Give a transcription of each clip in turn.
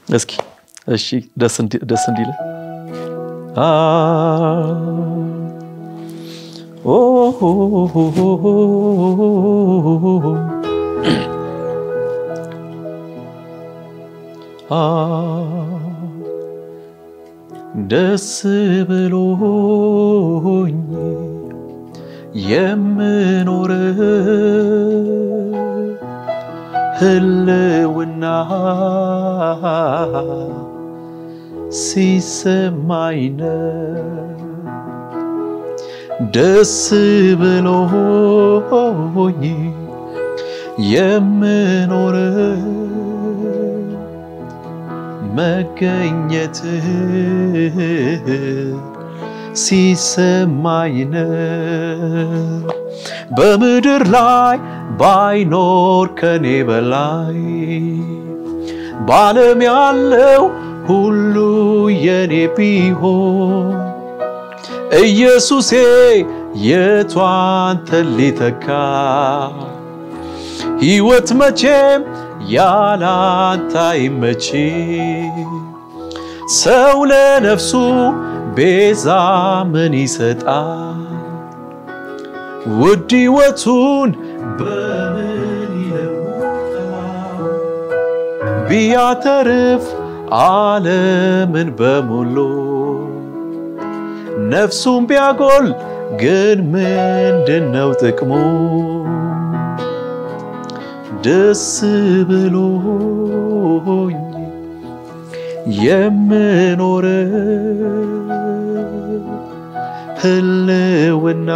እስኪ እሺ ደስ እንዲ- ደስ እንዲለ አ ኦ ሆ ሆ ሆ ሆ አ ደስ ብሎኝ የምኖር ህልውና ሲሰማኝ ነው ደስ ብሎኝ የምኖር መገኘትህ ሲሰማኝ ነው በምድር ላይ ባይኖር ከኔ በላይ በዓለም ያለው ሁሉ የኔ ቢሆን ኢየሱሴ የቱ አንተን ሊተካ ሕይወት መቼም ያላንተ አይመችም። ሰው ለነፍሱ ቤዛ ምን ይሰጣል? ውድ ሕይወቱን በምን ይለውጣል? ቢያተርፍ ዓለምን በሙሉ ነፍሱን ቢያጎል ግን ምንድነው ጥቅሙ? ደስ ብሎኝ የምኖር ህልውና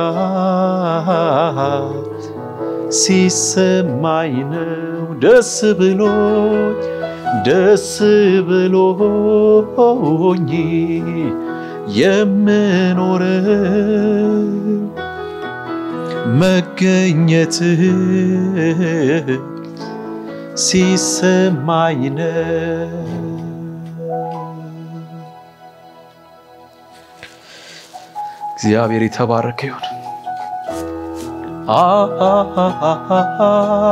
ሲሰማኝ ነው ደስ ብሎኝ ደስ ብሎኝ የምኖር መገኘትህ ሲሰማኝ ነው። እግዚአብሔር የተባረከ ይሁን። አ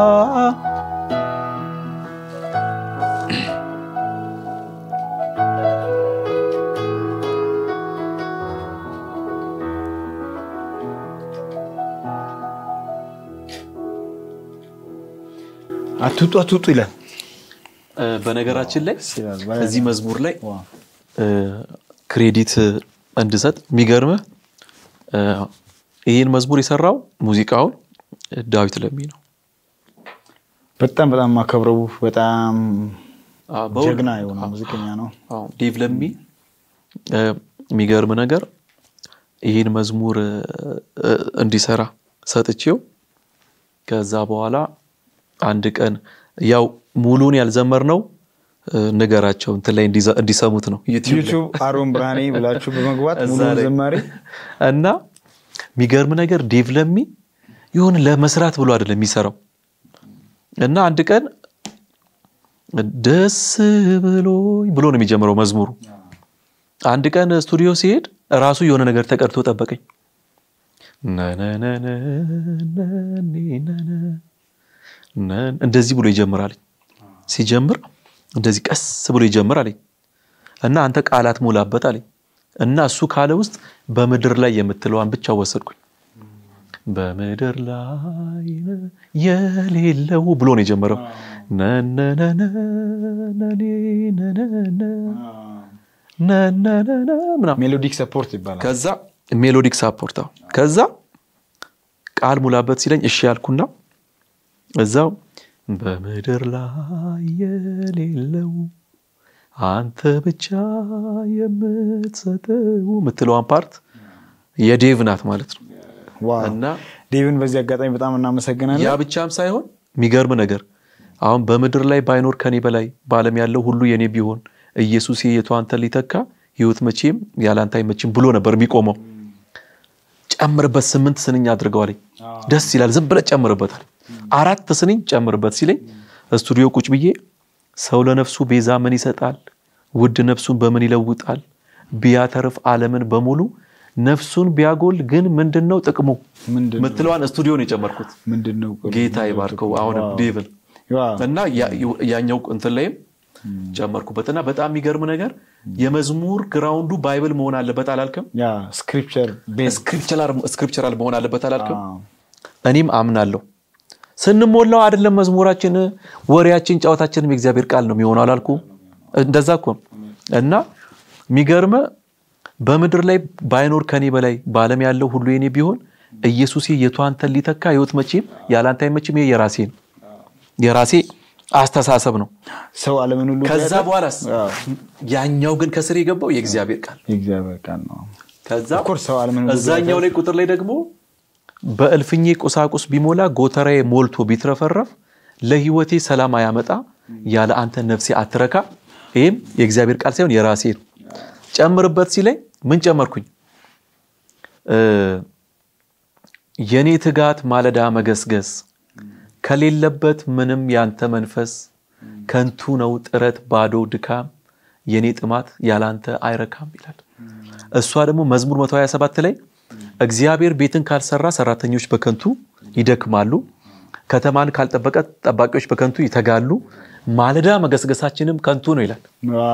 አትውጡ አትውጡ ይላል። በነገራችን ላይ ይላል። እዚህ መዝሙር ላይ ዋው። እ፣ ክሬዲት እንድሰጥ የሚገርምህ እ፣ ይህን መዝሙር የሰራው ሙዚቃውን ዳዊት ለሚ ነው። በጣም በጣም ማከብረው በጣም አ፣ በእውነት- ጀግና የሆነ ሙዚቀኛ ነው። አዎ፣ ዴቭ ለሚ እ፣ የሚገርም ነገር ይህን መዝሙር እ፣ እንዲሰራ ሰጥቼው ከዛ በኋላ አንድ ቀን ያው ሙሉን ያልዘመርነው እ፣ ንገራቸው እንትን ላይ እንዲዘ- እንዲሰሙት ነው ዩቲዩብ ላይ። ዩቱብ አሮን ብርሃኔ ብላችሁ በመግባት እዛ ሙሉ ላይ። ዘማሪ እና የሚገርም ነገር ዴቭ ለሚ ይሁን ለመስራት ብሎ አይደለም የሚሰራው እና አንድ ቀን ደስ ብሎኝ ብሎ ነው የሚጀምረው መዝሙሩ። አንድ ቀን ስቱዲዮ ሲሄድ ራሱ የሆነ ነገር ተቀድቶ ጠበቀኝ። ነነነነነነነ ነን- እንደዚህ ብሎ ይጀምራል። ሲጀምር እንደዚህ ቀስ ብሎ ይጀምር አለኝ እና አንተ ቃላት ሞላበት አለኝ እና እሱ ካለ ውስጥ በምድር ላይ የምትለዋን ብቻ ወሰድኩኝ። በምድር ላይ የሌለው ብሎ ነው የጀመረው። ነነነነነኔነነነ ነነነነ ምናምን ሜሎዲክ ሰፖርት ይባላል። ከዛ ሜሎዲክ ሳፖርት አዎ። ከዛ ቃል ሙላበት ሲለኝ እሺ ያልኩና እዛው በምድር ላይ የሌለው አንተ ብቻ የምትሰጠው የምትለዋን ፓርት የዴቭ ናት ማለት ነው። ዋው እና ዴቭን በዚህ አጋጣሚ በጣም እናመሰግናለን። ያ ብቻም ሳይሆን የሚገርም ነገር አሁን በምድር ላይ ባይኖር ከኔ በላይ በዓለም ያለው ሁሉ የኔ ቢሆን ኢየሱስ የቱ አንተን ሊተካ ህይወት መቼም ያላንተ አይመችም ብሎ ነበር የሚቆመው። ጨምርበት ስምንት ስንኝ አድርገዋለኝ። ደስ ይላል። ዝም ብለህ ጨምርበታል። አራት ስንኝ ጨምርበት ሲለኝ ስቱዲዮ ቁጭ ብዬ ሰው ለነፍሱ ቤዛ ምን ይሰጣል? ውድ ነፍሱን በምን ይለውጣል? ቢያተርፍ ዓለምን በሙሉ ነፍሱን ቢያጎል ግን ምንድን ነው ጥቅሙ? ምንድን ነው? ምትለዋን ስቱዲዮ ነው የጨመርኩት። ምንድን ነው? ጌታ ይባርከው። አሁንም ዴቭን ዋው። እና ያ- ያኛው እንትን ላይም ጨመርኩበት እና በጣም የሚገርም ነገር የመዝሙር ግራውንዱ ባይብል መሆን አለበት አላልክም? ያ ስክሪፕቸር ቤዝ ስክሪፕቸራል መሆን አለበት አላልክም? እኔም አምናለሁ። ስንሞላው አይደለም መዝሙራችን፣ ወሬያችን፣ ጨዋታችንም የእግዚአብሔር ቃል ነው የሚሆነው አላልኩ? እንደዛ እኮ ነው። እና የሚገርመ በምድር ላይ ባይኖር ከኔ በላይ በዓለም ያለው ሁሉ የኔ ቢሆን ኢየሱስ የቱ አንተን ሊተካ ህይወት መቼም ያላንተ አይመችም። ይሄ የራሴ ነው የራሴ አስተሳሰብ ነው። ሰው ዓለምን ሁሉ ከዛ በኋላስ ያኛው ግን ከስር የገባው የእግዚአብሔር ቃል የእግዚአብሔር ቃል ነው። ከዛ ኦፍኮርስ ሰው ዓለምን ሁሉ እዛኛው ላይ ቁጥር ላይ ደግሞ በእልፍኜ ቁሳቁስ ቢሞላ ጎተራዬ ሞልቶ ቢትረፈረፍ ለህይወቴ ሰላም አያመጣ ያለ አንተ ነፍሴ አትረካ። ይህም የእግዚአብሔር ቃል ሳይሆን የራሴ ነው። ጨምርበት ሲለኝ ምን ጨመርኩኝ? የኔ ትጋት ማለዳ መገስገስ ከሌለበት ምንም ያንተ መንፈስ ከንቱ ነው ጥረት ባዶ ድካም የኔ ጥማት ያላንተ አይረካም ይላል። እሷ ደግሞ መዝሙር 127 ላይ እግዚአብሔር ቤትን ካልሰራ ሰራተኞች በከንቱ ይደክማሉ፣ ከተማን ካልጠበቀ ጠባቂዎች በከንቱ ይተጋሉ፣ ማለዳ መገስገሳችንም ከንቱ ነው ይላል።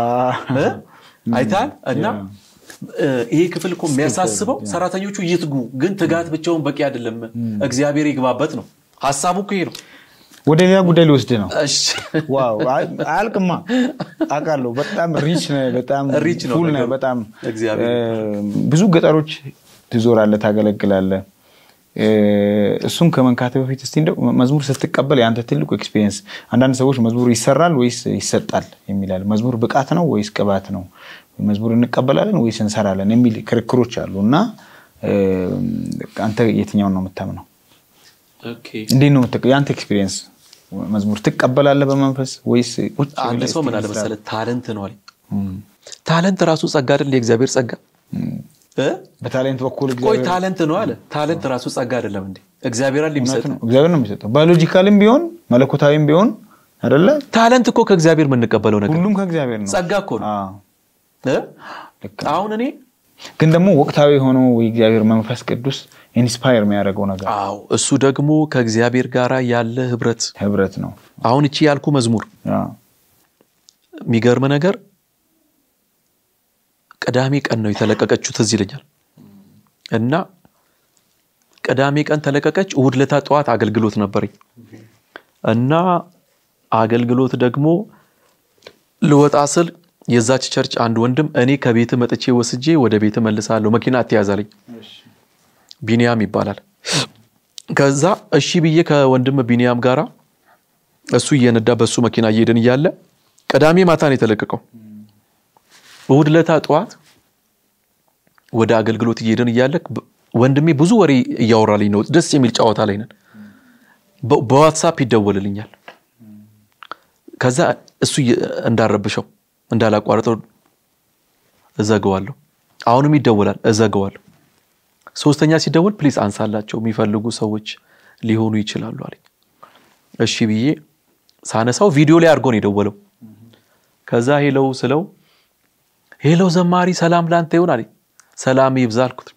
አይታል እና ይሄ ክፍል እኮ የሚያሳስበው ሰራተኞቹ ይትጉ፣ ግን ትጋት ብቻውን በቂ አይደለም፣ እግዚአብሔር ይግባበት ነው። ሀሳቡ እኮ ይሄ ነው። ወደ ሌላ ጉዳይ ሊወስድ ነው። እሺ ዋው አያልቅማ። አውቃለሁ። በጣም ሪች ነህ፣ በጣም ሪች ነው ፉል ነህ። ነገሩ። በጣም እግዚአብሔር ብዙ ገጠሮች ትዞራለህ፣ ታገለግላለህ። እሱን ከመንካት በፊት እስቲ እንደው መዝሙር ስትቀበል የአንተ ትልቁ ኤክስፒሪየንስ፣ አንዳንድ ሰዎች መዝሙር ይሰራል ወይስ ይሰጣል የሚላል መዝሙር ብቃት ነው ወይስ ቅባት ነው፣ መዝሙር እንቀበላለን ወይስ እንሰራለን የሚል ክርክሮች አሉ እና አንተ የትኛውን ነው የምታምነው? ኦኬ። እንዴት ነው የምትቀ- የአንተ ኤክስፒሪየንስ መዝሙር ትቀበላለህ በመንፈስ ወይስ ቁጭ አንድ ብለህ ሰው ምን እስቲ አለ እንስራ? መሰለህ ታለንት ነው አለኝ። እም፣ ታለንት ራሱ ጸጋ አይደል? የእግዚአብሔር ጸጋ እ? በታሌንት በኩል ቆይ እግዚአብሔር ታለንት ነው አለ። ታለንት ራሱ ጸጋ አይደለም እንዴ? እግዚአብሔር አይደል እውነት የሚሰጥ? ነው። እግዚአብሔር ነው የሚሰጠው። ባዮሎጂካልም ቢሆን መለኮታዊም ቢሆን አይደለ ታለንት እኮ ከእግዚአብሔር የምንቀበለው ነገር ሁሉም ከእግዚአብሔር ነው። ጸጋ እኮ ነው አዎ፣ እ? ልክ። አሁን እኔ ግን ደግሞ ወቅታዊ የሆነው የእግዚአብሔር መንፈስ ቅዱስ ኢንስፓየር የሚያደርገው ነገር አዎ እሱ ደግሞ ከእግዚአብሔር ጋር ያለ ህብረት ህብረት ነው። አሁን እቺ ያልኩ መዝሙር አዎ፣ የሚገርም ነገር ቅዳሜ ቀን ነው የተለቀቀችው ትዝ ይለኛል እና ቅዳሜ ቀን ተለቀቀች እሁድ ለታ ጠዋት አገልግሎት ነበረኝ እና አገልግሎት ደግሞ ልወጣ ስል የዛች ቸርች አንድ ወንድም እኔ ከቤት መጥቼ ወስጄ ወደ ቤት መልሳለሁ መኪና አትያዛለኝ ቢኒያም ይባላል ከዛ እሺ ብዬ ከወንድም ቢኒያም ጋራ እሱ እየነዳ በሱ መኪና እየሄድን እያለ ቅዳሜ ማታ ነው የተለቀቀው እሁድ ለታ ጠዋት ወደ አገልግሎት እየሄድን እያለ በ- ወንድሜ ብዙ ወሬ እያወራልኝ ነው ደስ የሚል ጨዋታ ላይ ነን በ- በዋትሳፕ ይደወልልኛል ከዛ እሱ እየ- እንዳረብሸው እንዳላቋረጠው እዘገዋለሁ አሁንም ይደወላል እዘገዋለሁ ሶስተኛ ሲደወል ፕሊዝ አንሳላቸው የሚፈልጉ ሰዎች ሊሆኑ ይችላሉ አለኝ እሺ ብዬ ሳነሳው ቪዲዮ ላይ አድርጎ ነው የደወለው ከዛ ሄለው ስለው ሄለው ዘማሪ ሰላም ላንተ ይሁን አለኝ ሰላም ይብዛ አልኩት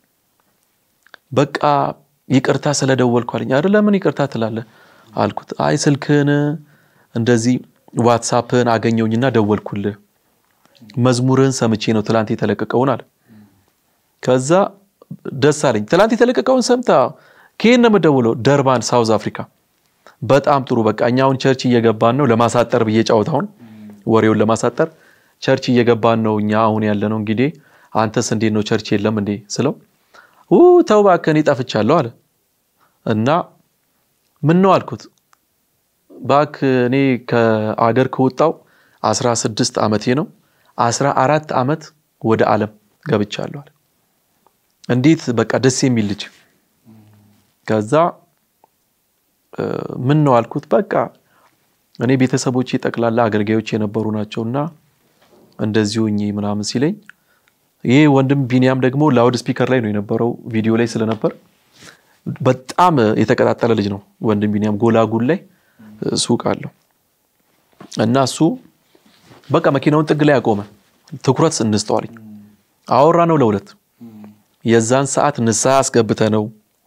በቃ ይቅርታ ስለደወልኩ አለኝ አይደል ለምን ይቅርታ ትላለህ አልኩት አይ ስልክህን እንደዚህ ዋትሳፕህን አገኘውኝና ደወልኩልህ መዝሙርህን ሰምቼ ነው ትላንት የተለቀቀውን አለ ከዛ ደስ አለኝ ትላንት የተለቀቀውን ሰምታ ከየት ነው የምደውለው ደርባን ሳውዝ አፍሪካ በጣም ጥሩ በቃ እኛ አሁን ቸርች እየገባን ነው ለማሳጠር ብዬ ጫወታውን ወሬውን ለማሳጠር ቸርች እየገባን ነው እኛ አሁን ያለ ነው እንግዲህ አንተስ እንዴት ነው ቸርች የለም እንዴ ስለው ኡ ተው እባክህ እኔ ጠፍቻለሁ አለ እና ምን ነው አልኩት እባክህ እኔ ከአገር ከወጣው 16 ዓመቴ ነው 14 ዓመት ወደ ዓለም ገብቻለሁ አለ እንዴት በቃ ደስ የሚል ልጅ ከዛ እ፣ ምን ነው አልኩት በቃ እኔ ቤተሰቦቼ ጠቅላላ አገልጋዮች የነበሩ ናቸው እና እንደዚሁ እኚህ ምናምን ሲለኝ ይህ ወንድም ቢኒያም ደግሞ ላውድ ስፒከር ላይ ነው የነበረው ቪዲዮ ላይ ስለነበር በጣም የተቀጣጠለ ልጅ ነው ወንድም ቢኒያም ጎላጉል ላይ ሱቅ አለው እና እሱ በቃ መኪናውን ጥግ ላይ ያቆመ ትኩረት እንስተዋልኝ አወራ ነው ለሁለት የዛን ሰዓት ንስሐ አስገብተ ነው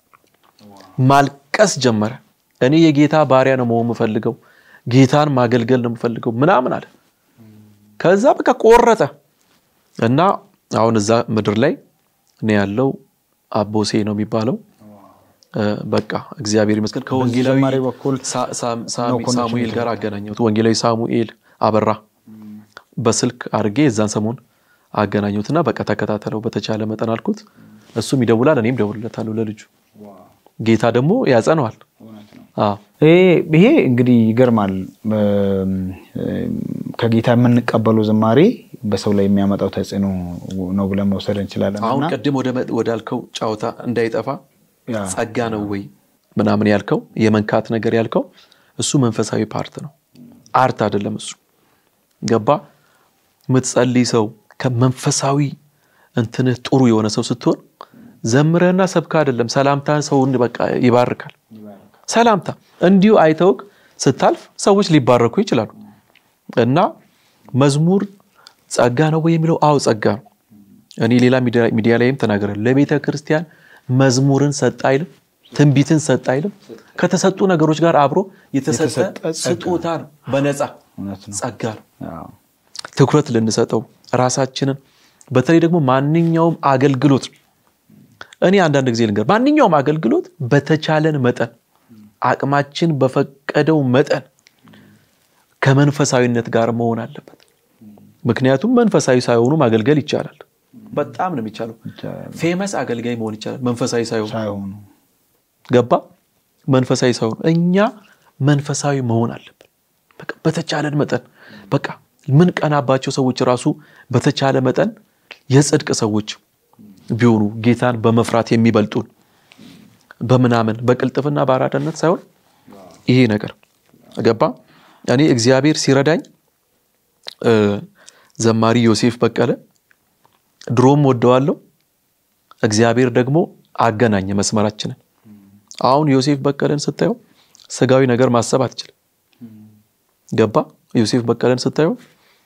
ማልቀስ ጀመረ እኔ የጌታ ባሪያ ነው መሆን የምፈልገው ጌታን ማገልገል ነው የምፈልገው ምናምን አለ ከዛ በቃ ቆረጠ እና አሁን እዛ ምድር ላይ እኔ ያለው አቦሴ ነው የሚባለው እ፣ በቃ እግዚአብሔር ይመስገን ከወንጌላዊ በዘማሪ በኩል ሳ- ሳም- ሳሚ- ነው ኮኔክሽን ሳሙኤል ጋር አገናኘሁት ወንጌላዊ ሳሙኤል አበራ በስልክ አድርጌ የዛን ሰሞን አገናኘሁትና በቃ ተከታተለው በተቻለ መጠን አልኩት እሱም ይደውላል እኔም ደውልለታለሁ ለልጁ ጌታ ደግሞ ያጸነዋል አዎ ይሄ- ይሄ እንግዲህ ይገርማል። እም፣ ከጌታ የምንቀበለው ዝማሬ በሰው ላይ የሚያመጣው ተጽዕኖ ነው ብለን መውሰድ እንችላለን። አሁን እና ቅድም ወደ መ- ወዳልከው ጨዋታ እንዳይጠፋ ያ፣ ጸጋ ነው ወይ ምናምን ያልከው የመንካት ነገር ያልከው እሱ መንፈሳዊ ፓርት ነው፣ አርት አይደለም። እሱ ገባ የምትጸልይ ሰው ከመንፈሳዊ እንትንህ ጥሩ የሆነ ሰው ስትሆን ዘምረህና ሰብካ አይደለም ሰላምታ ሰውን በቃ ይባርካል። ሰላምታ እንዲሁ አይተውክ ስታልፍ ሰዎች ሊባረኩ ይችላሉ። እና መዝሙር ጸጋ ነው ወይ የሚለው አዎ ጸጋ ነው። እኔ ሌላ ሚዲያ- ሚዲያ ላይም ተናገረ ለቤተ ክርስቲያን መዝሙርን ሰጥ አይልም፣ ትንቢትን ሰጥ አይልም። ከተሰጡ ነገሮች ጋር አብሮ የተሰጠ የተሰጠ ጸጋ ስጦታ ነው፣ በነፃ እውነት ነው። ጸጋ ነው። አዎ። ትኩረት ልንሰጠው ራሳችንን በተለይ ደግሞ ማንኛውም አገልግሎት እኔ አንዳንድ ጊዜ ልንገር ማንኛውም አገልግሎት በተቻለን መጠን አቅማችን በፈቀደው መጠን ከመንፈሳዊነት ጋር መሆን አለበት። ምክንያቱም መንፈሳዊ ሳይሆኑ ማገልገል ይቻላል። በጣም ነው የሚቻለው። ይቻላል። ፌመስ አገልጋይ መሆን ይቻላል መንፈሳዊ ሳይሆኑ ሳይሆኑ ገባ መንፈሳዊ ሳይሆን እኛ መንፈሳዊ መሆን አለብን። በቃ በተቻለን መጠን በቃ ምን ቀናባቸው ሰዎች ራሱ በተቻለ መጠን የጽድቅ ሰዎች ቢሆኑ ጌታን በመፍራት የሚበልጡን በምናምን በቅልጥፍና በአራዳነት ሳይሆን ይሄ ነገር ገባ እኔ እግዚአብሔር ሲረዳኝ እ፣ ዘማሪ ዮሴፍ በቀለ ድሮም ወደዋለሁ እግዚአብሔር ደግሞ አገናኘ መስመራችንን አሁን ዮሴፍ በቀለን ስታየው ስጋዊ ነገር ማሰብ አትችልም። ገባ ዮሴፍ በቀለን ስታየው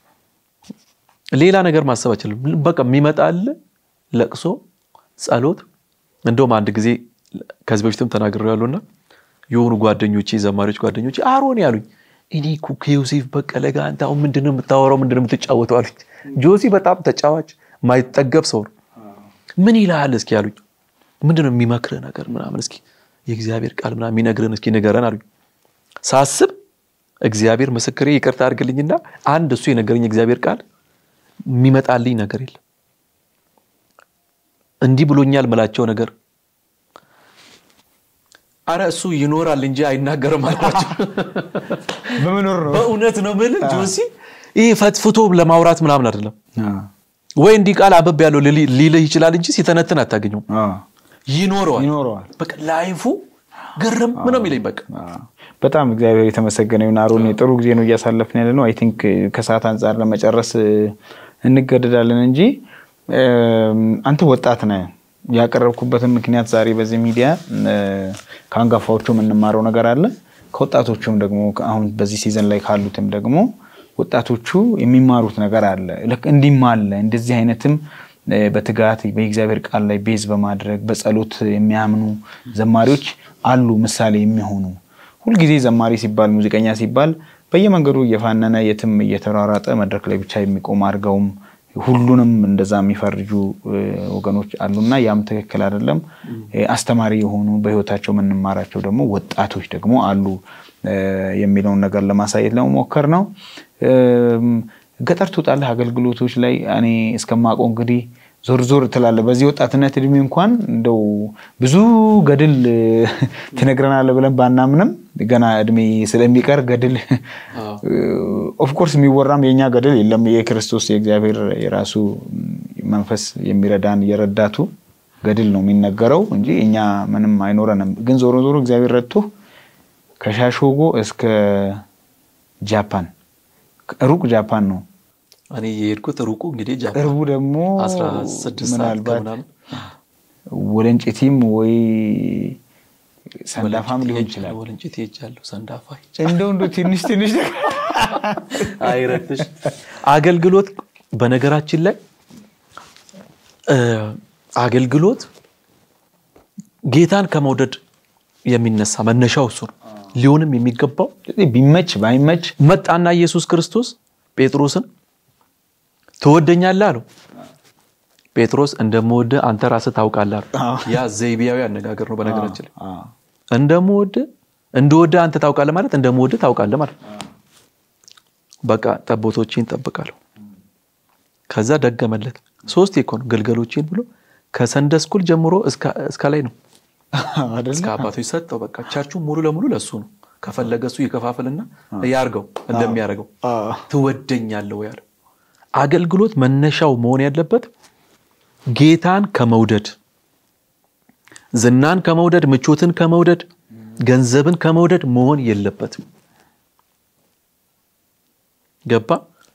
ሌላ ነገር ማሰብ አትችልም። በቃ የሚመጣል ለቅሶ፣ ጸሎት። እንደውም አንድ ጊዜ ከዚህ በፊትም ተናግሬው ያሉና የሆኑ ጓደኞቼ ዘማሪዎች ጓደኞቼ አሮን ያሉኝ እኔ እኮ ከዮሴፍ በቀለ ጋር አንተ አሁን ምንድነው የምታወራው? ምንድነው የምትጫወተው አሉኝ። ጆሲ በጣም ተጫዋች ማይጠገብ ሰው ነው። ምን ይልሃል እስኪ ያሉኝ። ምንድነው የሚመክርህ ነገር ምናምን እስኪ የእግዚአብሔር ቃል ምናምን የሚነግርህን እስኪ ንገረን አሉኝ። ሳስብ እግዚአብሔር ምስክሬ ይቅርታ አድርግልኝና አንድ እሱ የነገረኝ እግዚአብሔር ቃል የሚመጣልኝ ነገር የለም። እንዲህ ብሎኛል ምላቸው ነገር አረ እሱ ይኖራል እንጂ አይናገርም አልኳቸው። በመኖር ነው። በእውነት ነው የምልህ ጆሲ፣ ይህ ፈትፍቶ ለማውራት ምናምን አይደለም። አዎ። ወይ እንዲህ ቃል አበብ ያለው ሊል- ሊልህ ይችላል እንጂ ሲተነትን አታገኘውም። አዎ። ይኖረዋል ይኖረዋል። በቃ ላይፉ ግርም ነው የሚለኝ በቃ አዎ። በጣም እግዚአብሔር የተመሰገነ ይሁን። አሮን ጥሩ ጊዜ ነው እያሳለፍን ያለ ነው። አይ ቲንክ ከሰዓት አንጻር ለመጨረስ እ፣ እንገደዳለን እንጂ እም፣ አንተ ወጣት ነህ። ያቀረብኩበትን ምክንያት ዛሬ በዚህ ሚዲያ እ፣ ከአንጋፋዎቹ የምንማረው ነገር አለ። ከወጣቶቹም ደግሞ አሁን በዚህ ሲዘን ላይ ካሉትም ደግሞ ወጣቶቹ የሚማሩት ነገር አለ። ልክ እንዲህም አለ እንደዚህ አይነትም እ፣ በትጋት በእግዚአብሔር ቃል ላይ ቤዝ በማድረግ በጸሎት የሚያምኑ ዘማሪዎች አሉ፣ ምሳሌ የሚሆኑ ሁልጊዜ ዘማሪ ሲባል ሙዚቀኛ ሲባል በየመንገዱ እየፋነነ የትም እየተሯሯጠ መድረክ ላይ ብቻ የሚቆም አድርገውም ሁሉንም እንደዛ የሚፈርጁ እ፣ ወገኖች አሉና ያም ትክክል አይደለም። እ፣ አስተማሪ የሆኑ በሕይወታቸው የምንማራቸው ደግሞ ወጣቶች ደግሞ አሉ እ፣ የሚለውን ነገር ለማሳየት ለመሞከር ነው። እም፣ ገጠር ትወጣለህ አገልግሎቶች ላይ እኔ እስከማውቀው እንግዲህ ዞር ዞር ትላለህ። በዚህ ወጣትነት እድሜ እንኳን እንደው ብዙ ገድል እ፣ ትነግረናለህ ብለን ባናምንም ገና እድሜ ስለሚቀር ገድል ኦፍኮርስ የሚወራም የእኛ ገድል የለም። የክርስቶስ የእግዚአብሔር የራሱ መንፈስ የሚረዳን የረዳቱ ገድል ነው የሚነገረው እንጂ እኛ ምንም አይኖረንም። ግን ዞሮ ዞሮ እግዚአብሔር ረድቶ ከሻሾጎ እስከ ጃፓን ሩቅ ጃፓን ነው። እኔ የሄድኩት ሩቁ እንግዲህ ጃፓን ቅርቡ ደግሞ 16 ሰዓት ምናልባት ከምናምን ወለንጭቲም ወይ ሰንዳፋም ሊሆን ይችላል። ወለንጭት ሄጃለሁ። ሰንዳፋ እንደው እንደው ትንሽ ትንሽ አይረትሽ አገልግሎት በነገራችን ላይ እ፣ አገልግሎት ጌታን ከመውደድ የሚነሳ መነሻው እሱ ነው። ሊሆንም የሚገባው ቢመች ባይመች መጣና ኢየሱስ ክርስቶስ ጴጥሮስን ትወደኛለህ አለው። ጴጥሮስ እንደምወድህ አንተ ራስህ ታውቃለህ አለው። አዎ። ያ ዘይቤያዊ አነጋገር ነው። በነገራችን ላይ አዎ። እንደምወድህ እንደወድህ አንተ ታውቃለህ ማለት እንደምወድህ ታውቃለህ ማለት ነው። በቃ ጠቦቶቼን እጠብቃለሁ። ከዛ ደገመለት። ሶስት እኮ ነው ግልገሎቼን ብሎ ከሰንደ ስኩል ጀምሮ እስከ- እስከ ላይ ነው አይደለ? እስከ አባቶች ሰጠው። በቃ ቸርቹ ሙሉ ለሙሉ ለሱ ነው። ከፈለገ እሱ ይከፋፍልና ያርገው እንደሚያደርገው አዎ። ትወደኛለህ ወይ አለው። አገልግሎት መነሻው መሆን ያለበት ጌታን ከመውደድ ዝናን ከመውደድ ምቾትን ከመውደድ ገንዘብን ከመውደድ መሆን የለበትም። ገባ?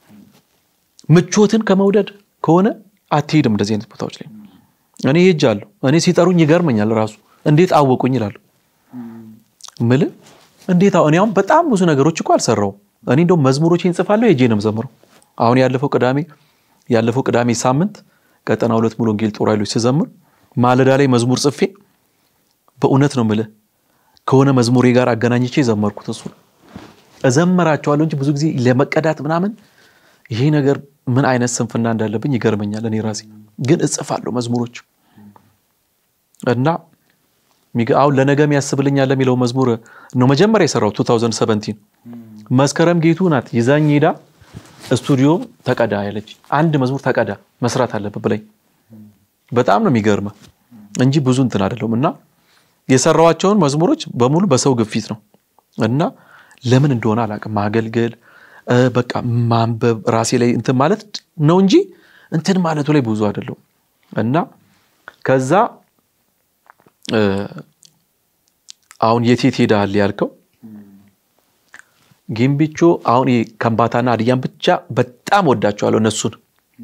ምቾትን ከመውደድ ከሆነ አትሄድም እንደዚህ አይነት ቦታዎች ላይ። እኔ ሄጃለሁ። እኔ ሲጠሩኝ ይገርመኛል ራሱ እንዴት አወቁኝ ይላሉ። ምል እንዴት አሁን እኔ አሁን በጣም ብዙ ነገሮች እኮ አልሰራውም። እኔ እንደውም መዝሙሮችን እንጽፋለሁ ሄጄ ነው የምዘምረው። አሁን ያለፈው ቅዳሜ ያለፈው ቅዳሜ ሳምንት ቀጠና ሁለት ሙሉ ወንጌል ጦር ኃይሎች ስዘምር ማለዳ ላይ መዝሙር ጽፌ በእውነት ነው ምልህ ከሆነ መዝሙሬ ጋር አገናኝቼ የዘመርኩት እሱ ነው። እዘምራቸዋለሁ እንጂ ብዙ ጊዜ ለመቀዳት ምናምን ይሄ ነገር ምን አይነት ስንፍና እንዳለብኝ ይገርመኛል። እኔ ራሴ ግን እጽፋለሁ መዝሙሮች እና ሚገ- አሁን ለነገም ያስብልኛል ለሚለው መዝሙር ነው መጀመሪያ የሰራው 2017 መስከረም ጌቱ ናት ይዛኝ ሄዳ ስቱዲዮ ተቀዳ ያለች አንድ መዝሙር ተቀዳ መስራት አለብህ ብላኝ በጣም ነው የሚገርመ እንጂ ብዙ እንትን አይደለሁም እና የሰራዋቸውን መዝሙሮች በሙሉ በሰው ግፊት ነው እና ለምን እንደሆነ አላውቅም ማገልገል እ፣ በቃ ማንበብ ራሴ ላይ እንትን ማለት ነው እንጂ እንትን ማለቱ ላይ ብዙ አይደለሁም እና ከዛ እ፣ አሁን የት የት ሄደሃል ያልከው ጊምቢቾ አሁን ይሄ ከምባታና ሀዲያን ብቻ በጣም ወዳቸዋለሁ እነሱን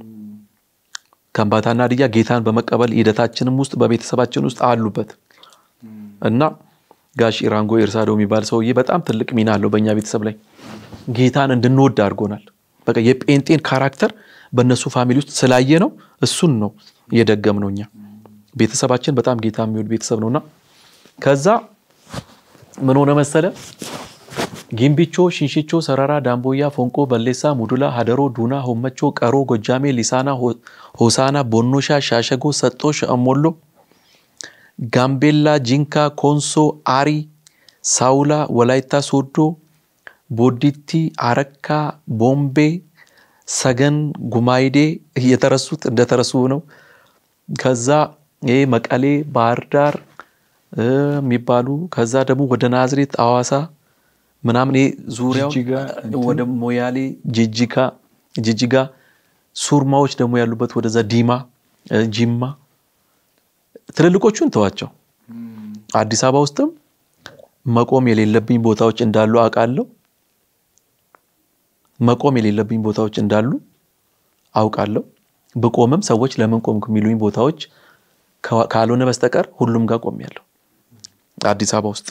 ከምባታና ሀዲያ ጌታን በመቀበል ሂደታችንም ውስጥ በቤተሰባችን ውስጥ አሉበት እና ጋሽ ኢራንጎ ኤርሳዶ የሚባል ሰውዬ በጣም ትልቅ ሚና አለው በእኛ ቤተሰብ ላይ ጌታን እንድንወድ አድርጎናል። በቃ የጴንጤን ካራክተር በእነሱ ፋሚሊ ውስጥ ስላየ ነው እሱን ነው እየደገም ነው እኛ ቤተሰባችን በጣም ጌታ የሚወድ ቤተሰብ ነውና ከዛ ምን ሆነ መሰለ ጊምቢቾ፣ ሽንሽቾ፣ ሰረራ፣ ዳምቦያ፣ ፎንቆ፣ በሌሳ፣ ሙዱላ፣ ሀደሮ፣ ዱና፣ ሆመቾ፣ ቀሮ፣ ጎጃሜ፣ ሊሳና፣ ሆ- ሆሳና፣ ቦኖሻ፣ ሻሸጎ፣ ሰጦ፣ ሸእሞሎ፣ ጋምቤላ፣ ጂንካ፣ ኮንሶ፣ አሪ፣ ሳውላ፣ ወላይታ ሶዶ፣ ቦዲቲ፣ አረካ፣ ቦምቤ፣ ሰገን፣ ጉማይዴ እየተረሱት እንደተረሱ ነው። ከዛ ይሄ መቀሌ፣ ባህር ዳር እ የሚባሉ ከዛ ደግሞ ወደ ናዝሬት፣ አዋሳ ምናምን ይሄ ዙሪያው ጅጅጋ፣ ወደ ሞያሌ፣ ጅጅጋ ጅጅጋ ሱርማዎች ደግሞ ያሉበት ወደዛ ዲማ እ ጂማ ትልልቆቹን ተዋቸው። አዲስ አበባ ውስጥም መቆም የሌለብኝ ቦታዎች እንዳሉ አውቃለሁ። መቆም የሌለብኝ ቦታዎች እንዳሉ አውቃለሁ። ብቆምም ሰዎች ለምን ቆምኩ የሚሉኝ ቦታዎች ከ- ካልሆነ በስተቀር ሁሉም ጋር ቆሜያለሁ። አዲስ አበባ ውስጥ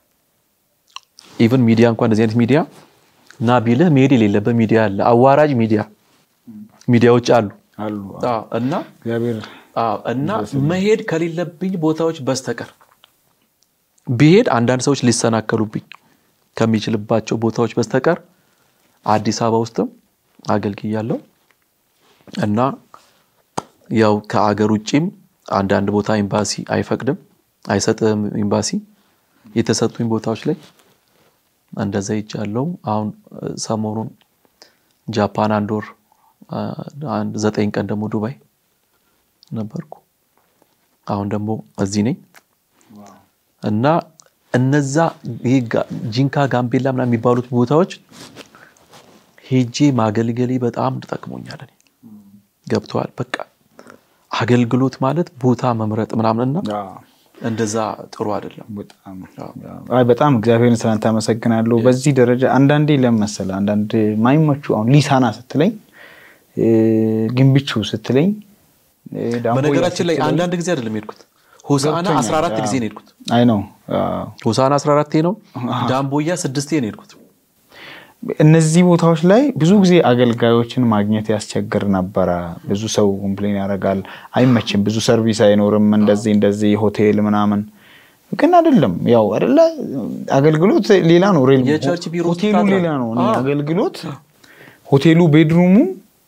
ኢቭን ሚዲያ እንኳን እንደዚህ አይነት ሚዲያ ና ቢልህ መሄድ የሌለበት ሚዲያ አለ። አዋራጅ ሚዲያ ሚዲያዎች አሉ አሉ አዎ። እና እግዚአብሔር አዎ እና መሄድ ከሌለብኝ ቦታዎች በስተቀር ብሄድ አንዳንድ ሰዎች ሊሰናከሉብኝ ከሚችልባቸው ቦታዎች በስተቀር አዲስ አበባ ውስጥም አገልግያለሁ እና ያው ከአገር ውጭም አንዳንድ ቦታ ኤምባሲ አይፈቅድም አይሰጥም። ኤምባሲ የተሰጡኝ ቦታዎች ላይ እንደዛ ይቻለው። አሁን እ፣ ሰሞኑን ጃፓን አንድ ወር አ፣ አንድ ዘጠኝ ቀን ደግሞ ዱባይ ነበርኩ። አሁን ደግሞ እዚህ ነኝ እና እነዛ ይሄ ጋ- ጂንካ ጋምቤላ ምናምን የሚባሉት ቦታዎች ሄጄ ማገልገሌ በጣም ጠቅሞኛል። እኔ ገብተዋል። በቃ አገልግሎት ማለት ቦታ መምረጥ ምናምንና አዎ። እንደዛ ጥሩ አይደለም። በጣም አይ በጣም እግዚአብሔርን ስላንተ አመሰግናለሁ። በዚህ ደረጃ አንዳንዴ ለምን መሰለህ አንዳንድ ማይመቹ አሁን ሊሳና ስትለኝ እ፣ ግንብቹ ስትለኝ እ፣ ዳምቦያ በነገራችን ላይ ስትለኝ አንዳንድ ጊዜ አይደለም የሄድኩት ሆሳና ገብቶኛል። 14 ጊዜ አዎ። ነው የሄድኩት። አይ ነው ሆሳና 14 ነው። ዳምቦያ ስድስቴ ነው የሄድኩት። እነዚህ ቦታዎች ላይ ብዙ ጊዜ አገልጋዮችን ማግኘት ያስቸግር ነበረ። ብዙ ሰው ኮምፕሌን ያደርጋል፣ አይመችም፣ ብዙ ሰርቪስ አይኖርም፣ እንደዚህ እንደዚህ ሆቴል ምናምን። ግን አይደለም ያው አይደለ አገልግሎት ሌላ ነው። ሬል የቸርች ቢሮ ውስጥ ሆቴሉ ታድራለህ። ሌላ ነው። እኔ አዎ። አገልግሎት ሆቴሉ ቤድሩሙ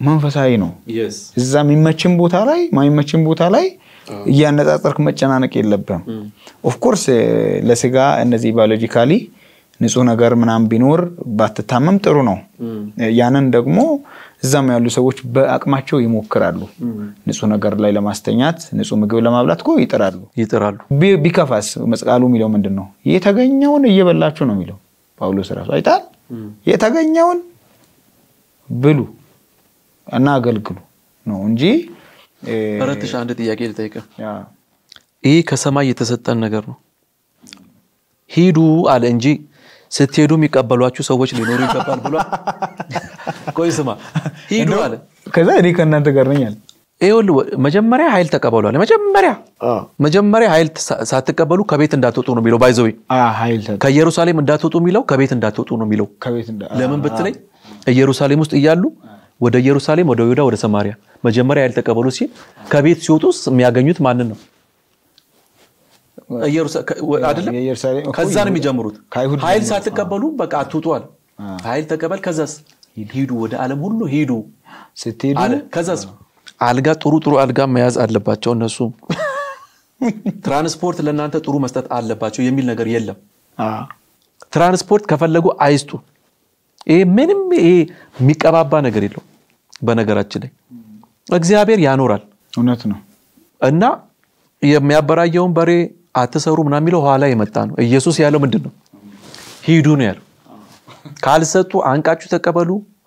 መንፈሳዊ ነው። እዛ የሚመችን ቦታ ላይ ማይመችን ቦታ ላይ እያነጻጸርክ መጨናነቅ የለብህም። ኦፍኮርስ ለስጋ እነዚህ ባዮሎጂካሊ ንጹህ ነገር ምናምን ቢኖር ባትታመም ጥሩ ነው። ያንን ደግሞ እዛም ያሉ ሰዎች በአቅማቸው ይሞክራሉ። ንጹህ ነገር ላይ ለማስተኛት ንጹህ ምግብ ለማብላት እኮ ይጥራሉ ይጥራሉ። ቢ- ቢከፋስ መስቃሉ የሚለው ምንድን ነው? የተገኘውን እየበላችሁ ነው የሚለው ጳውሎስ ራሱ አይታል። የተገኘውን ብሉ እና አገልግሉ ነው እንጂ እ፣ ረትሽ አንድ ጥያቄ ልጠይቅህ። ያ፣ ይህ ከሰማይ የተሰጠን ነገር ነው። ሂዱ አለ እንጂ ስትሄዱ የሚቀበሏችሁ ሰዎች ሊኖሩ ይገባል ብሏል። ቆይ ስማ፣ ሂዱ አለ። ከዛ እኔ ከእናንተ ጋር ነኝ አለ። ይኸውልህ መጀመሪያ ኃይል ተቀበሏል። መጀመሪያ መጀመሪያ ኃይል ሳ- ሳትቀበሉ ከቤት እንዳትወጡ ነው የሚለው። ባይዘዌ አ፣ ኃይል ሰጠ ከኢየሩሳሌም እንዳትወጡ የሚለው ከቤት እንዳትወጡ ነው የሚለው። ከቤት እንደ ለምን ብትለኝ ኢየሩሳሌም ውስጥ እያሉ ወደ ኢየሩሳሌም፣ ወደ ይሁዳ፣ ወደ ሰማሪያ መጀመሪያ ኃይል ተቀበሉ ሲል ከቤት ሲወጡስ የሚያገኙት ማንን ነው? ኢየሩሳ- ከ- ወ- አይደለም የኢየሩሳሌም እኮ ከዛ ነው የሚጀምሩት። ከአይሁድ ኃይል ጀምሮ። ሳትቀበሉ በቃ አትውጧል። ኃይል ተቀበል፣ ከዛስ ሂዱ፣ ወደ ዓለም ሁሉ ሂዱ ስትሄዱ አለ። ከዛስ አልጋ ጥሩ ጥሩ አልጋ መያዝ አለባቸው እነሱ ትራንስፖርት ለእናንተ ጥሩ መስጠት አለባቸው የሚል ነገር የለም። አ፣ ትራንስፖርት ከፈለጉ አይስጡ። ይሄ ምንም ይሄ የሚቀባባ ነገር የለው። በነገራችን ላይ እግዚአብሔር ያኖራል እውነት ነው። እና የሚያበራየውን በሬ አትሰሩ ምናምን የሚለው ኋላ የመጣ ነው። ኢየሱስ ያለው ምንድን ነው? ሂዱ ነው ያለው። ካልሰጡ አንቃችሁ ተቀበሉ፣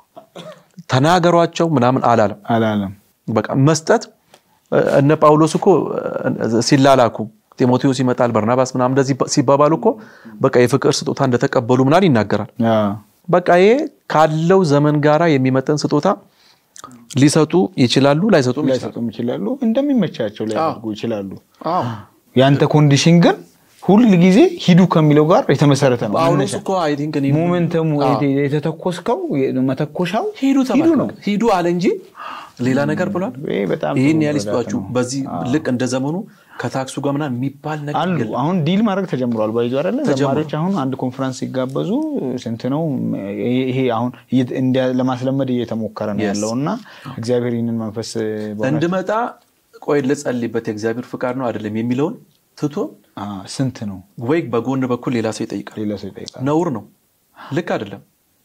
ተናገሯቸው ምናምን አላለም። አላለም። በቃ መስጠት እነ ጳውሎስ እኮ ሲላላኩ ጢሞቴዎስ ይመጣል በርናባስ ምናምን እንደዚህ ሲባባሉ እኮ በቃ የፍቅር ስጦታ እንደተቀበሉ ምናምን ይናገራል። አ፣ በቃ ይሄ ካለው ዘመን ጋራ የሚመጠን ስጦታ ሊሰጡ ይችላሉ፣ ላይሰጡም ይችላሉ። ላይሰጡም ይችላሉ፣ እንደሚመቻቸው ሊያደርጉ ይችላሉ። አዎ። ያንተ ኮንዲሽን ግን ሁል ጊዜ ሂዱ ከሚለው ጋር የተመሰረተ ነው። ጳውሎስ እኮ አይ ቲንክ እኔ ሞመንተሙ የተተኮስከው መተኮሻው ሂዱ ሂዱ ተባለ ነው። ሂዱ አለ እንጂ ሌላ ነገር ብሏል። ይሄ በጣም ይህን ጥሩ ያህል መረዳት ይስጧችሁ። ነው። በዚህ ልክ እንደ ዘመኑ ከታክሱ ጋር ምናምን የሚባል ነገር አሉ የለም። አሁን ዲል ማድረግ ተጀምሯል። ባይዞ አይደለ ተጀምሯል። ዘማሪዎች አሁን አንድ ኮንፈረንስ ሲጋበዙ ስንት ነው ይሄ- ይሄ አሁን እየ- እንዲያ- ለማስለመድ እየተሞከረ ነው Yes. ያለው እና እግዚአብሔር ይህንን መንፈስ በእውነት- እንድመጣ ቆይ ልጸልይበት የእግዚአብሔር ፍቃድ ነው አይደለም የሚለውን ትቶ አ፣ ስንት ነው ወይ በጎን በኩል ሌላ ሰው ይጠይቃል። ሌላ ሰው ይጠይቃል። ነውር ነው። ልክ አይደለም።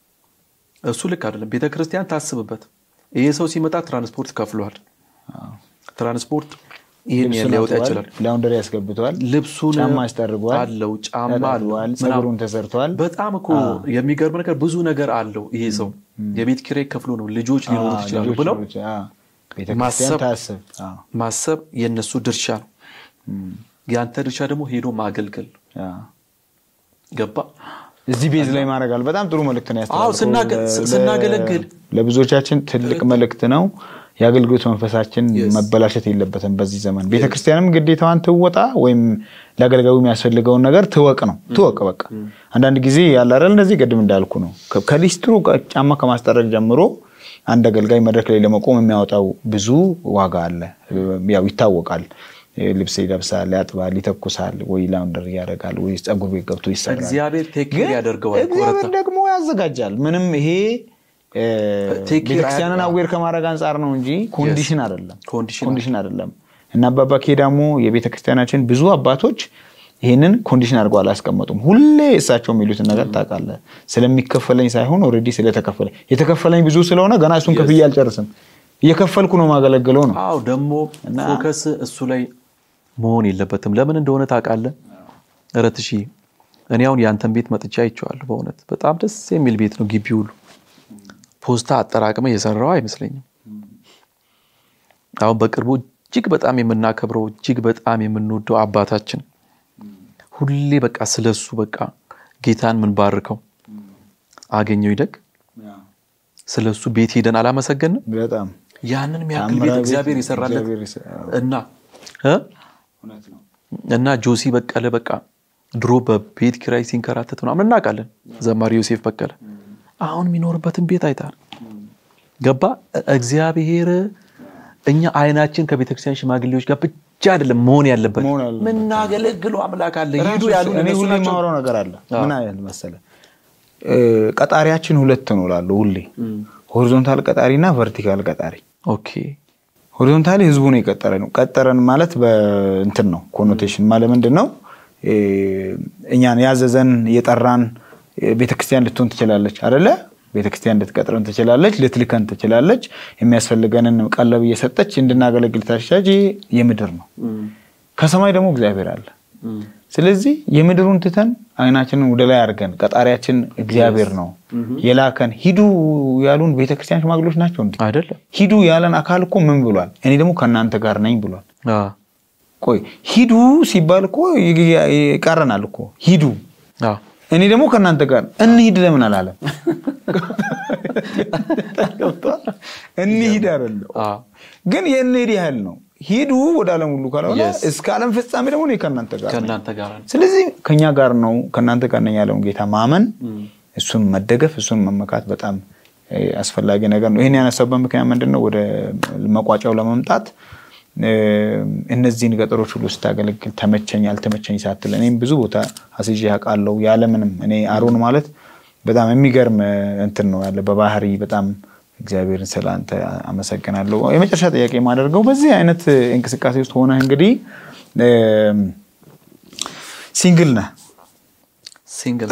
እሱ ልክ አይደለም። ቤተ ክርስቲያን ታስብበት። ይሄ ሰው ሲመጣ ትራንስፖርት ከፍሏል። ትራንስፖርት ይህን ያህል ሊያወጣ ልብሱን ይችላል። አጥቧል፣ ላውንደሪ ያስገብተዋል፣ ልብሱን ጫማ አስጠርጓል፣ አለው ጫማ አለው ተጠርጓል፣ ምናምን። ፀጉሩን ተሰርቷል። በጣም እኮ የሚገርም ነገር ብዙ ነገር አለው። ይሄ ሰው የቤት ኪራይ ከፍሎ ነው ልጆች ሊኖሩት ይችላሉ ልጆች ብለው ልጆች፣ አ፣ ቤተክርስቲያን ማሰብ- ታስብ። አ፣ ማሰብ የነሱ ድርሻ ነው። እም፣ የአንተ ድርሻ ደግሞ ሄዶ ማገልገል ነው። አ። ገባ? እዚህ ቤዝ ላይ ማድረጋል። በጣም ጥሩ መልእክት ነው አዎ፣ ስናገ- ያስተላልፈው። ለ- ስናገለግል ለብዙዎቻችን ትልቅ መልእክት ነው። የአገልግሎት መንፈሳችን መበላሸት የለበትም። በዚህ ዘመን ቤተክርስቲያንም ግዴታዋን ትወጣ ወይም ለአገልጋዩ የሚያስፈልገውን ነገር ትወቅ ነው ትወቅ። በቃ አንዳንድ ጊዜ ያለ አይደል እንደዚህ ቅድም እንዳልኩ ነው ከ- ከሊስትሩ ጋ- ጫማ ከማስጠረግ ጀምሮ አንድ አገልጋይ መድረክ ላይ ለመቆም የሚያወጣው ብዙ ዋጋ አለ። ያው ይታወቃል። ልብስ ይለብሳል፣ ያጥባል፣ ይተኩሳል፣ ወይ ላውንደር ያደርጋል፣ ወይ ፀጉር ቤት ገብቶ ይሰራል። እግዚአብሔር ቴክ ኬር ያደርገዋል። እግዚአብሔር ኮረታ ደግሞ ያዘጋጃል። ምንም ይሄ እ፣ ቴክ ኬር ቤተክርስቲያንን አያ- አዌር ከማድረግ አንጻር ነው እንጂ ኮንዲሽን አይደለም። ኮንዲሽን ኮንዲሽን አይደለም። እና አባባ ኬዳሞ የቤተክርስቲያናችን ብዙ አባቶች ይህንን ኮንዲሽን አድርገው አላስቀመጡም። ሁሌ እሳቸው የሚሉትን ነገር ታውቃለህ፣ ስለሚከፈለኝ ሳይሆን ኦልሬዲ ስለተከፈለኝ የተከፈለኝ ብዙ ስለሆነ ገና እሱን ከፍዬ አልጨርስም እየከፈልኩ ነው ማገለግለው ነው። አዎ ደግሞ ፎከስ እሱ ላይ መሆን የለበትም። ለምን እንደሆነ ታውቃለህ? እረትሺ እኔ አሁን የአንተን ቤት መጥቻ አይቼዋለሁ። በእውነት በጣም ደስ የሚል ቤት ነው። ግቢ ሁሉ ፖስታ አጠራቅመ የሰራው አይመስለኝም። አሁን በቅርቡ እጅግ በጣም የምናከብረው እጅግ በጣም የምንወደው አባታችን ሁሌ በቃ ስለሱ በቃ ጌታን ምንባርከው አገኘው ይደግ ስለሱ ቤት ሄደን አላመሰገንም? በጣም ያንን የሚያክል ታምራ ቤት ቤት እግዚአብሔር የሰራለት እግዚአብሔር የሰ- እና እ? እና ጆሲ በቀለ በቃ ድሮ በቤት ኪራይ ሲንከራተት ምናምን እናውቃለን። ዘማሪ ዮሴፍ በቀለ አሁን የሚኖርበትን ቤት አይታል። ገባ እግዚአብሔር እኛ አይናችን ከቤተክርስቲያን ሽማግሌዎች ጋር ብቻ አይደለም መሆን ያለበት መሆን ያለበት። ምናገለግለው አምላክ አለ። ሂዱ ራሱ ያሉ እኔ እነሱ ሁሌ ናቸው። የማወራው ነገር አለ። ምን አይነት መሰለ እ፣ ቀጣሪያችን ሁለት ነው እላለሁ ሁሌ ሆሪዞንታል ቀጣሪ እና ቨርቲካል ቀጣሪ። ኦኬ ሆሪዞንታሊ ህዝቡ ነው የቀጠረ ነው። ቀጠረን ማለት በእንትን ነው ኮኖቴሽን ማለት ምንድን ነው? እ፣ እኛን ያዘዘን የጠራን ቤተክርስቲያን ልትሆን ትችላለች አደለ? ቤተክርስቲያን ልትቀጥረን ትችላለች፣ ልትልከን ትችላለች። የሚያስፈልገንን ቀለብ እየሰጠች እንድናገለግል ታሻጅ የምድር ነው። ከሰማይ ደግሞ እግዚአብሔር አለ። ስለዚህ የምድሩን ትተን አይናችንን ወደ ላይ አድርገን ቀጣሪያችን እግዚአብሔር ነው የላከን። ሂዱ ያሉን ቤተክርስቲያን ሽማግሌዎች ናቸው እንዴ? አይደለም ሂዱ ያለን አካል እኮ ምን ብሏል? እኔ ደግሞ ከእናንተ ጋር ነኝ ብሏል። አ ቆይ ሂዱ ሲባል እኮ ይ- ይቃረናል እኮ ሂዱ፣ አ እኔ ደግሞ ከእናንተ ጋር እንሂድ ለምን አላለም? እንሂድ አይደለም አ ግን የእንሂድ ያህል ነው። ሂዱ ወደ ዓለም ሁሉ ካልሆነ Yes. እስከ ዓለም ፍጻሜ ደግሞ እኔ ከእናንተ ጋር ነኝ። ከእናንተ ጋር ነው። ስለዚህ ከኛ ጋር ነው ከእናንተ ጋር ነኝ ያለውን ጌታ ማመን እሱን መደገፍ እሱን መመካት በጣም እ፣ አስፈላጊ ነገር ነው። ይህን ያነሳበት ምክንያት ምንድን ነው? ወደ መቋጫው ለመምጣት እ፣ እነዚህን ገጠሮች ሁሉ ስታገለግል ተመቸኝ አልተመቸኝ ሳትል እኔም ብዙ ቦታ አስይዤ አውቃለሁ። ያለምንም እኔ አሮን ማለት በጣም የሚገርም እ፣ እንትን ነው ያለ በባህሪ በጣም እግዚአብሔርን ስለ አንተ አመሰግናለሁ። የመጨረሻ ጥያቄ የማደርገው በዚህ አይነት እ፣ እንቅስቃሴ ውስጥ ሆነህ እንግዲህ እ፣ ሲንግል ነህ ሲንግል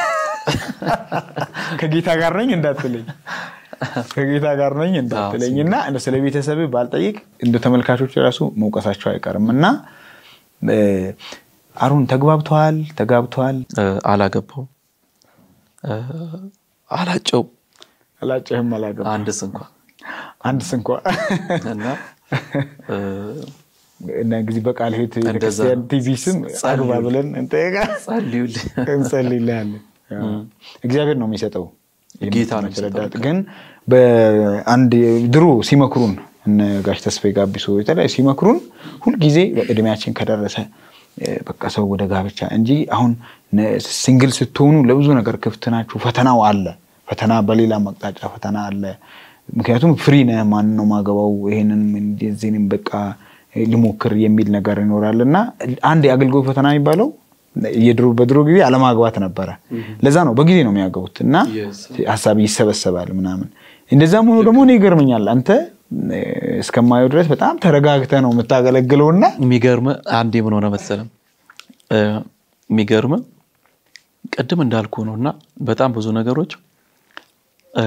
ከጌታ ጋር ነኝ እንዳትለኝ ከጌታ ጋር ነኝ እንዳትለኝ እና እንደ ስለ ቤተሰብ ባልጠይቅ እንደ ተመልካቾች ራሱ መውቀሳቸው አይቀርም እና እ፣ አሮን ተግባብተዋል ተጋብተዋል እ፣ አላገባውም እ፣ አላጨው አላጨህም አላገባ አንድስ እንኳ አንድ ስንኳ እና እ፣ እና ጊዜ በቃል ሄት እንደዛ ቤተክርስቲያን ነው። ቲቪ ስም አግባ ብለን እንጠይቃ ጸልዩልኝ እንጸልይልሃለን እግዚአብሔር ነው የሚሰጠው ጌታ ነው ረዳት ግን በአንድ ድሮ ሲመክሩን እነ ጋሽ ተስፋዬ ጋቢሶ የተለያዩ ሲመክሩን ሁልጊዜ እድሜያችን ከደረሰ እ፣ በቃ ሰው ወደ ጋብቻ እንጂ አሁን ነ- ሲንግል ስትሆኑ ለብዙ ነገር ክፍት ናችሁ ፈተናው አለ ፈተና በሌላ አቅጣጫ ፈተና አለ ምክንያቱም ፍሪ ነህ ማን ነው ማገባው ይሄንን እንደዚህንም በቃ ልሞክር የሚል ነገር ይኖራል እና አንድ የአገልግሎት ፈተና የሚባለው የድሮ በድሮ ጊዜ አለማግባት ነበረ ለዛ ነው በጊዜ ነው የሚያገቡት እና Yes. ሀሳብ ይሰበሰባል ምናምን እንደዛም ሆኖ ደግሞ እኔ ይገርመኛል አንተ እ፣ እስከማየው ድረስ በጣም ተረጋግተህ ነው የምታገለግለው እና የሚገርም አንድ ምን ሆነ መሰለም እ፣ የሚገርም ቅድም እንዳልኩ ነው እና በጣም ብዙ ነገሮች እ፣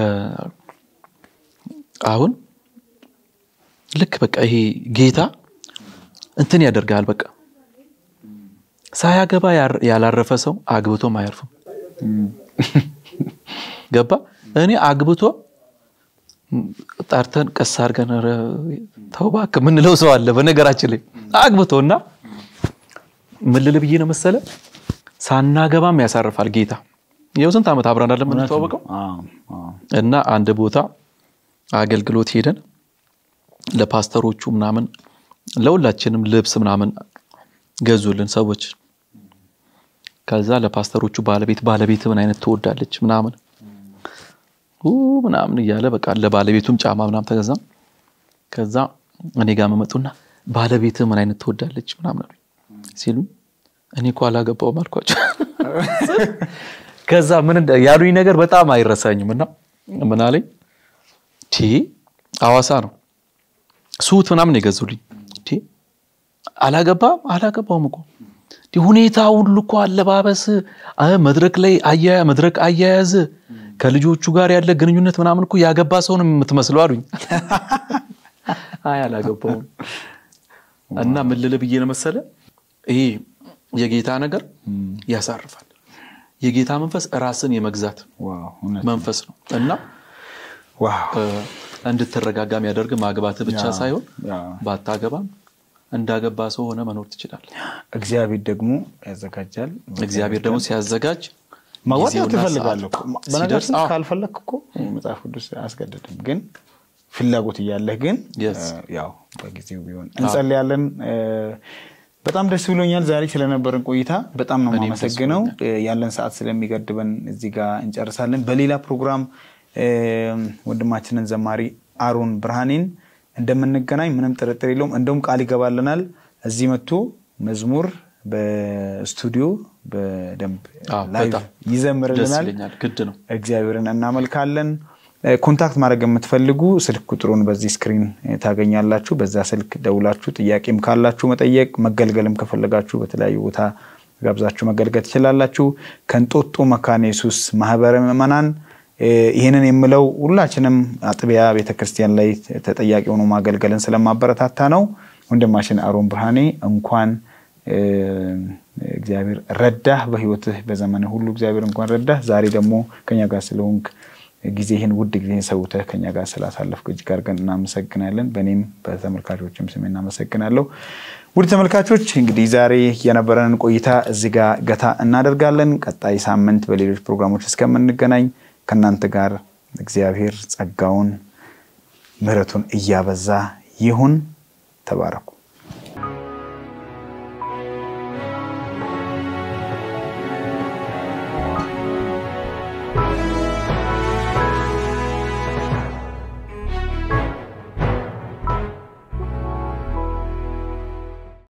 አሁን ልክ በቃ ይሄ ጌታ እንትን ያደርጋል በቃ ሳያገባ ያር- ያላረፈ ሰው አግብቶም አያርፍም ገባ እኔ አግብቶ ጠርተን ቀስ አድርገን ኧረ ተው እባክህ የምንለው ሰው አለ በነገራችን ላይ አግብቶ እና ምን ልል ብዬ ነው መሰለ ሳናገባም ያሳርፋል ጌታ ይኸው ስንት ዓመት አብረን አይደለም የምንተዋወቀው አዎ፣ አዎ። እና አንድ ቦታ አገልግሎት ሄደን ለፓስተሮቹ ምናምን ለሁላችንም ልብስ ምናምን ገዙልን ሰዎች ከዛ ለፓስተሮቹ ባለቤት ባለቤት ምን አይነት ትወዳለች ምናምን ኡ ምናምን እያለ በቃ ለባለቤቱም ጫማ ምናምን ተገዛ ከዛ እኔ ጋር መመጡና ባለቤት ምን አይነት ትወዳለች ምናምን አሉኝ ሲሉ እኔ እኮ አላገባውም አልኳቸው ከዛ ምን እንደ- ያሉኝ ነገር በጣም አይረሳኝም እና ምን አለኝ ቲ አዋሳ ነው ሱት ምናምን የገዙልኝ ቲ አላገባም አላገባውም እኮ እንዲህ ሁኔታ ሁሉ እኮ አለባበስ አ፣ መድረክ ላይ አያያ መድረክ አያያዝ ከልጆቹ ጋር ያለ ግንኙነት ምናምን እኮ ያገባ ሰው ነው የምትመስለው አሉኝ። አይ አላገባውም። እና ምን ልልህ ብዬ ነው መሰለ ይሄ የጌታ ነገር ያሳርፋል። የጌታ መንፈስ ራስን የመግዛት ዋው፣ እውነት። መንፈስ ነው እና ዋው። እ፣ እንድትረጋጋ የሚያደርግ ማግባት ብቻ ያ፣ ሳይሆን ያ። ባታገባም እንዳገባ ሰው ሆነ መኖር ትችላለህ። እግዚአብሔር ደግሞ ያዘጋጃል። እግዚአብሔር ደግሞ ሲያዘጋጅ ማግባት ጊዜውና ትፈልጋለህ እኮ። ሰዓቱ በነገራችን ሲደርስ፣ አዎ፣ ካልፈለግህ እኮ መጽሐፍ ቅዱስ አያስገድድም። ግን ፍላጎት እያለህ ግን Yes. እ፣ ያው በጊዜው ቢሆን እንጸልያለን። እ፣ በጣም ደስ ብሎኛል ዛሬ ስለነበረን ቆይታ በጣም ነው እኔም ደስ የማመሰግነው። እ፣ ያለን ሰዓት ስለሚገድበን እዚህ ጋር እንጨርሳለን። በሌላ ፕሮግራም እ፣ ወንድማችንን ዘማሪ አሮን ብርሃኔን እንደምንገናኝ ምንም ጥርጥር የለውም። እንደውም ቃል ይገባልናል እዚህ መጥቶ መዝሙር በስቱዲዮ በደንብ አዎ፣ ላይቭ በጣም ደስ ይዘምርልናል። ይለኛል። ግድ ነው። እግዚአብሔርን እናመልካለን። ኮንታክት ማድረግ የምትፈልጉ ስልክ ቁጥሩን በዚህ ስክሪን ታገኛላችሁ። በዛ ስልክ ደውላችሁ ጥያቄም ካላችሁ መጠየቅ፣ መገልገልም ከፈለጋችሁ በተለያዩ ቦታ ጋብዛችሁ መገልገል ትችላላችሁ። ከእንጦጦ መካነ ኢየሱስ ማህበረ ምዕመናን ይህንን የምለው ሁላችንም አጥቢያ ቤተክርስቲያን ላይ ተጠያቂ ሆኖ ማገልገልን ስለማበረታታ ነው። ወንድማችን አሮን ብርሃኔ እንኳን እግዚአብሔር ረዳህ፣ በህይወትህ በዘመንህ ሁሉ እግዚአብሔር እንኳን ረዳህ። ዛሬ ደግሞ ከኛ ጋር ስለሆንክ ጊዜህን ውድ ጊዜህን ሰውተህ ከኛ ጋር ስላሳለፍክ እጅግ አድርገን እናመሰግናለን። በእኔም በተመልካቾችም ስም እናመሰግናለሁ። ውድ ተመልካቾች እንግዲህ ዛሬ የነበረንን ቆይታ እዚህ ጋር ገታ እናደርጋለን። ቀጣይ ሳምንት በሌሎች ፕሮግራሞች እስከምንገናኝ ከእናንተ ጋር እግዚአብሔር ጸጋውን ምሕረቱን እያበዛ ይሁን። ተባረኩ።